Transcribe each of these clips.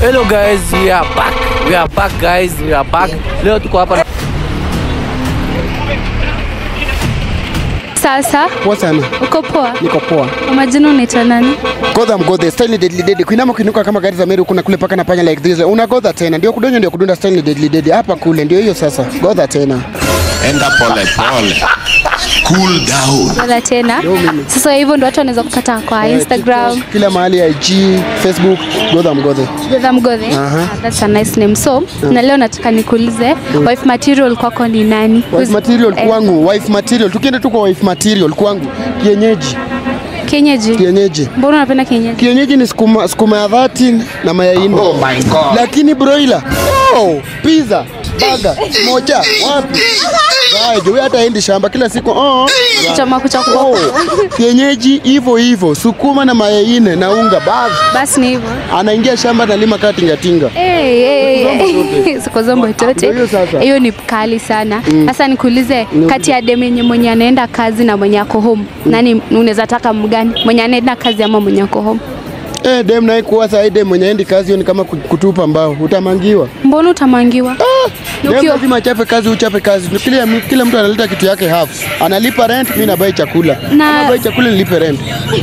Hello guys, we are back. We are back guys, we are back. Leo tuko hapa na Sasa Poa sana. uko poa? Niko poa. Kwa majina unaitwa nani? Godha mgodhe, style deadly deadly. Kuinama kuinuka kama gari za Meru kuna kule paka na panya like this. Unagodha tena. Ndio kudonyo ndio kudunda style deadly deadly. Hapa kule ndio hiyo sasa. Godha tena. enda pole pole, cool down. Wala tena. Sasa hivyo ndio watu wanaweza kupata kwa Instagram. TikTok, kila mahali IG, Facebook, Godha mgodhe. Godha Mgodhe. Aha. Ah, That's a nice name. So, na leo nataka nikuulize wife material kwako ni nani? Wife Who's- material eh, kwangu, wife material. Tukienda tu kwa wife material kwangu. Kienyeji, Kienyeji. kienyeji. Mbona unapenda kienyeji? Kienyeji ni sukuma, sukuma ya dhati na mayai nne. Oh my God. Lakini broiler, oh, pizza, baga, moja, wapi? Zaje, wewe hata endi shamba kila siku. Oh. Chama kucha Oh, kwa. kienyeji hivyo hivyo, sukuma na mayai nne na unga basi. Basi ni hivyo. Anaingia shamba analima kaa tingatinga. Hey, hey, Siko zombo tote. Ndio hiyo sasa. Hiyo ni kali sana. Sasa nikuulize kati ya dem yenye mwenye anaenda kazi na mwenye ako home, nani unaweza taka mgani? Mwenye anaenda kazi ama mwenye ako home? Eh, dem naye kuwa saa hii dem mwenye endi kazi hiyo ni kama ku- kutupa mbao, utamangiwa. Mbona utamangiwa? Dem Ukiwa- lazima achape kazi, uchape kazi. Kila, kila mtu analeta kitu yake half. Analipa rent, mimi nabai chakula. Na- Kama bai chakula nilipe rent.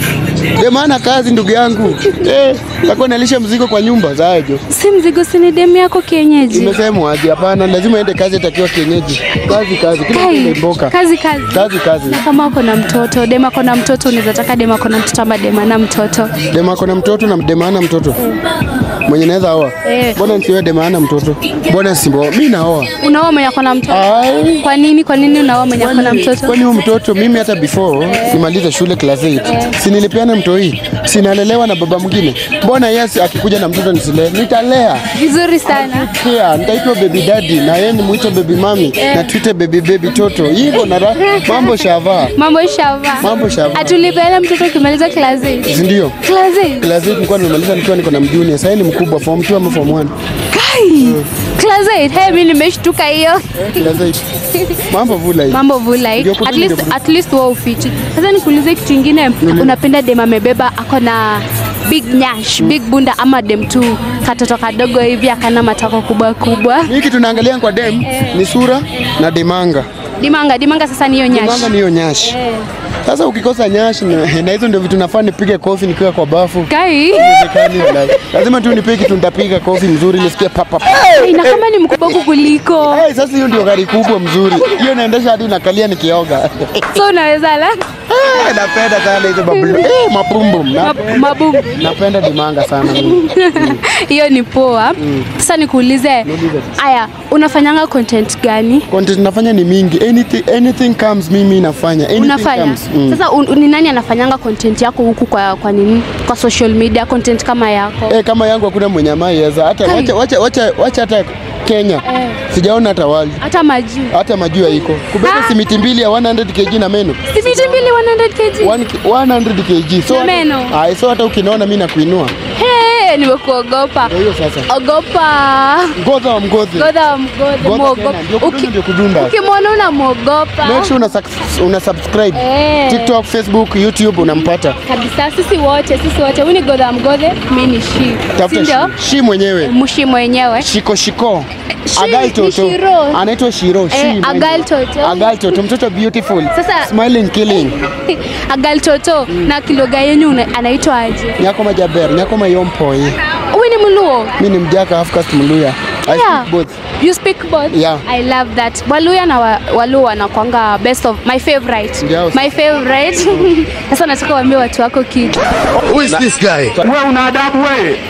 Dem ana kazi ndugu yangu. Eh, takuwa nalisha mzigo kwa nyumba zajo. Si mzigo, si ni demu yako kienyeji? Imesemwa aje? Hapana, lazima ende kazi atakiwa kienyeji. Kazi kazi, kila mtu Kai, imemboka. kazi kazi. Kazi kazi. Na kama uko na mtoto, dem ako na mtoto, unaweza taka dem ako na mtoto ama dem ana mtoto? Dema ako na mtoto na dema hana mtoto. Mwenye naweza oa. Eh. Mbona nisiwe dema hana mtoto? Mbona simbo? Mimi naoa. Unaoa mwenye ako na mtoto? Ai. Kwa nini? Kwa nini unaoa mwenye ako na mtoto? Kwani huyu mtoto mimi hata before nimalize shule class 8 si nilipeana mtoi, sinalelewa na baba mwingine. Mbona yes akikuja na mtoto nisilee? Nitalea. Vizuri sana. Kia, nitaitwa baby daddy na yeye nimuite baby mami na tuite baby baby toto. Hivyo na ra- mambo shava. Mambo shava. Mambo shava. Atulipeana mtoto ukimaliza class 8. Si ndio? Class 8. Class 8 nilikuwa nimemaliza nikiwa niko na mjuni. Sasa ni mkubwa form 2 ama form 1. Kai. Class 8. Hey, mimi nimeshtuka hiyo. Class 8. Mambo vula hivi. Mambo vulai. Ndio At kudini least ndio at least wao ufichi. Sasa nikuulize kitu kingine, unapenda dem amebeba ako na big nyash, big bunda ama dem tu katoto kadogo hivi akana matako kubwa kubwa. Hii kitu naangalia kwa dem ni sura na demanga. Dimanga, dimanga sasa ni hiyo nyash. Demanga ni hiyo nyashi. Sasa ukikosa nyashi na, na hizo ndio vitu nafaa nipige kofi nikiwa kwa bafu. Kai. Haiwezekani wallahi. Lazima tu nipige kitu nitapiga kofi mzuri nisikie papa. Ina kama ni mkubwa kukuliko. Hey, sasa hiyo ndio gari kubwa mzuri. Hiyo naendesha hadi nakalia nikioga. So unaweza la Eh, napenda sana hizo babulu. Eh, mapumbum. Na, mabubu. napenda dimanga sana mimi. Hiyo ni poa. Sasa nikuulize, aya, unafanyanga content gani? Content nafanya ni mingi. Anything, anything comes mimi nafanya. Anything Unafanya comes. Mm. sasa, un, ni nani anafanyanga content yako huku kwa, kwa nini kwa social media content kama yako? Eh, kama yangu hakuna mwenye amaiweza. Hata Kai. wacha wacha wacha wacha hata Kenya. Sijaona hata wali. Hata majuu Hata majua iko. Kubeba Ah. simiti mbili ya 100 kg na meno. simiti mbili 100 kg. One ki- 100 kg. So Na hata- meno. Ai, so hata ukinaona mimi nakuinua. Hey, nimekuogopa. Ndio hiyo sasa. Ogopa. Ngoza wa mgozi. Godha wa mgodha, Godha muogopa. tena, ndio kudunda, Uki- ndio kudunda. Ukimwona unamwogopa. Make sure una, sus- una subscribe. Eh. TikTok, Facebook, YouTube unampata. Kabisa, sisi wote, sisi wote. Huyu ni Godha wa mgodhe, mimi ni shi. Si Tafuta ndio? shi, shi mwenyewe. Mshi mwenyewe. Shiko shiko. Shi Agai ni toto. Shiro. Anaitwa Shiro. Shi. Eh, mwenyewe. Agai toto. Agai toto. Mtoto beautiful. Sasa- Smiling killing. Agal toto na kiloga yenyu una- anaitwa aje? Nyako majaber. Nyako mayompoi. Huyu ni Mluo. Mimi ni mjaka half caste Mluya. I Yeah. speak both. You speak both? Yeah. I love that. Waluya na wa, Waluo wanakwanga best of my favorite. Ndio. My favorite. Sasa nataka uambie watu wako kitu. Who is this guy? We una adabu we,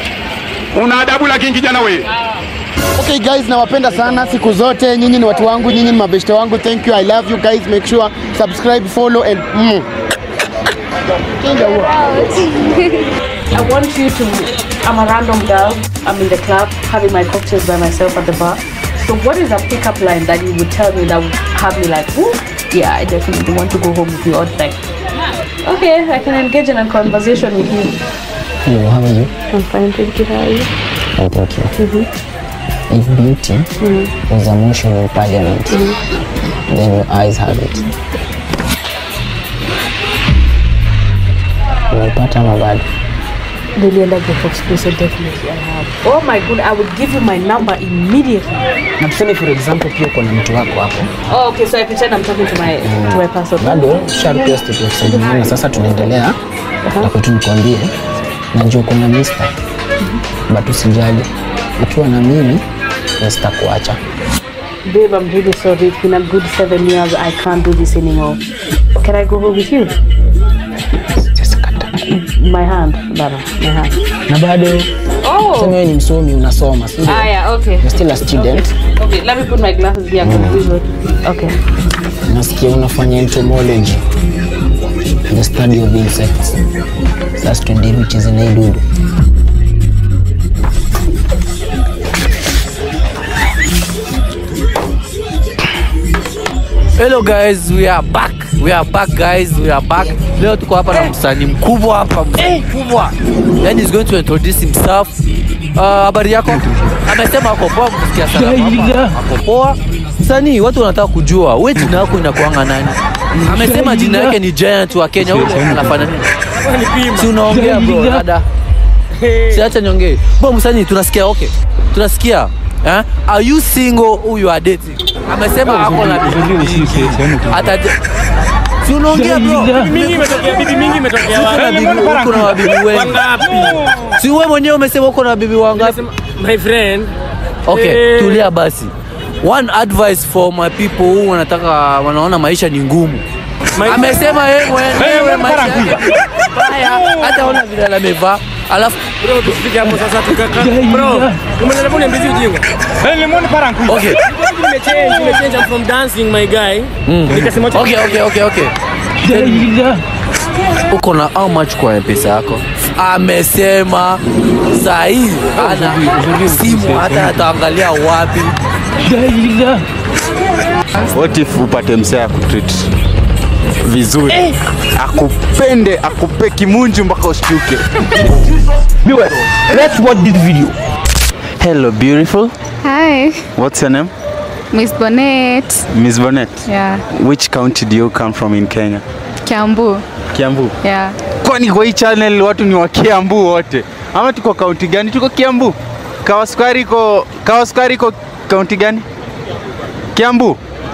una adabu lakini kijana we. Okay guys, nawapenda sana siku zote. Nyinyi ni watu wangu, nyinyi ni mabeshte wangu. Thank you. I love you guys. Make sure subscribe, follow and mm. Chinja huo. I want you to. I'm a random girl. I'm in the club having my cocktails by myself at the bar. So, what is a pickup line that you would tell me that would have me like, Ooh, yeah, I definitely want to go home with you all night? Okay, I can engage in a conversation with you. Hello, how are you? I'm fine, thank you. How are you? I'm okay. If beauty was a motion in parliament, then your eyes have it. Umepata ama bado? nilienda group of school so definitely I have. Oh my god, I would give you my number immediately. na tuseme for example pia uko na mtu wako hapo Oh, okay, so I pretend I'm talking to my to my person. bado sharpia state of Sydney, na sasa tunaendelea na kwetu nikwambie najua uko na mister but usijali ukiwa na mimi sitakuacha Babe, I'm really sorry. It's been a good seven years. I can't do this anymore. Can I go home with you? My hand, Baba, my hand. na bado Oh. sema wewe ni msomi unasoma si ndio? Ah, yeah, okay. You're still a student Okay, let me put my glasses here. I can visual. Okay. nasikia unafanya entomology the study of insects sasa tuende hivi ucheze na hii dudu Hello guys, we are back. We are back guys, we are back. Leo tuko hapa na msanii mkubwa hapa, msanii mkubwa. Then he's going to introduce himself. Uh, habari yako? Amesema ako poa, msikia sana hapa. Ako poa. Msanii, watu wanataka kujua wewe jina yako inakuanga nani? Amesema jina yake ni Giant wa Kenya. Ule anafanya nini? Si unaongea bro, dada. Si acha niongee. Bro, msanii tunasikia okay. Tunasikia. Eh? Are you single or you are dating? Amesema ako na bibi mingi. Ataje. Si unaongea bro? mingi imetokea bibi mingi imetokea Uko na bibi, uko na wabibi wengi. wangapi Si wewe mwenyewe umesema uko na bibi wangapi? my friend Okay, Eh. tulia basi. One advice for my people who wanataka wanaona maisha ni ngumu. Amesema yeye mwenyewe maisha yake baya, hata ona vile amevaa. Alafu bro tusifike hapo sasa tukaka bro umenelewa uniambizi ujinga okay. nimechange nimechange I'm from dancing my guy nikasema Okay, okay, okay, okay. Uko na how much kwa mpesa yako? Amesema sahii ana simu hata ataangalia wapi. What if upate msee akutreat vizuri akupende akupe kimunju mpaka ushtuke Let's watch this video. hello beautiful Hi, what's your name Miss Bonnet. miss bonnet Yeah, which county do you come from in kenya Kiambu. kiambu Yeah. kwani kwa hii channel watu ni wa kiambu wote ama tuko kaunti gani tuko kiambu kawasukari iko kawasukari iko kaunti gani kiambu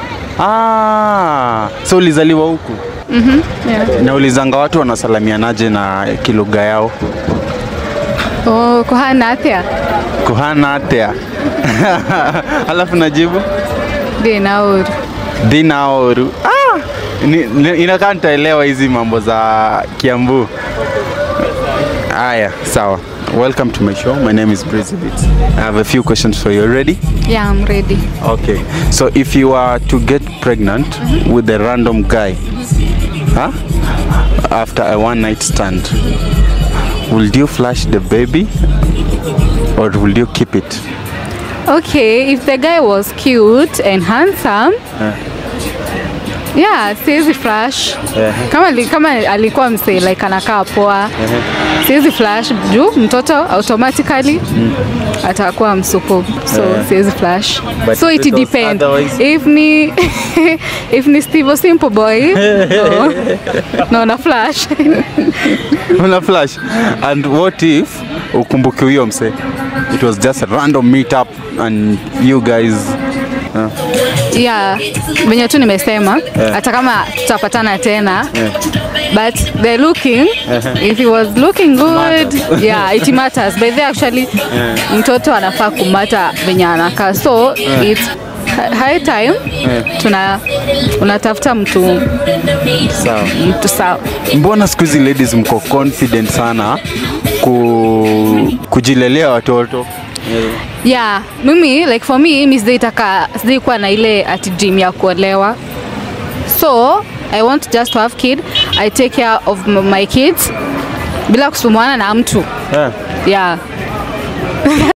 ah, so ulizaliwa huku Mhm. Yeah. na ulizanga watu wanasalamianaje na kilugha yao Oh, kuhana atia. kuhana atea alafu najibu Dinaur. dinaoru ah! ni- ni- inakaa nitaelewa hizi mambo za kiambu haya sawa welcome to my show my name is Brizabit. i have a few questions for you ready Yeah, I'm ready. okay so if you are to get pregnant with a random guy huh? after a one night stand will you flash the baby or will you keep it Okay, if the guy was cute and handsome, yeah, siwezi flash. Kama, li- kama alikuwa msee like anakaa poa, siwezi flash juu mtoto automatically atakuwa msupu, so Eh. siwezi flash. But so if it it was depends. otherwise? If ni if ni Steve Simple Boy, no, no na flash. una flash and what if ukumbuke huyo mse it was just a random meet up and you guys uh, yeah, venye tu nimesema hata kama tutapatana tena but the looking if he was looking good yeah it matters by the actually mtoto anafaa kumata venye anakaa so it's hi- high time tuna unatafuta mtu sawa mtu sawa mbona siku hizi ladies mko confident sana ku, kujilelea watoto yeah mimi like for me mi sijaitaka sijaikuwa na ile ati dream ya kuolewa so i want just to have kid i take care of m- my kids bila kusumbuana na mtu yeah. yeah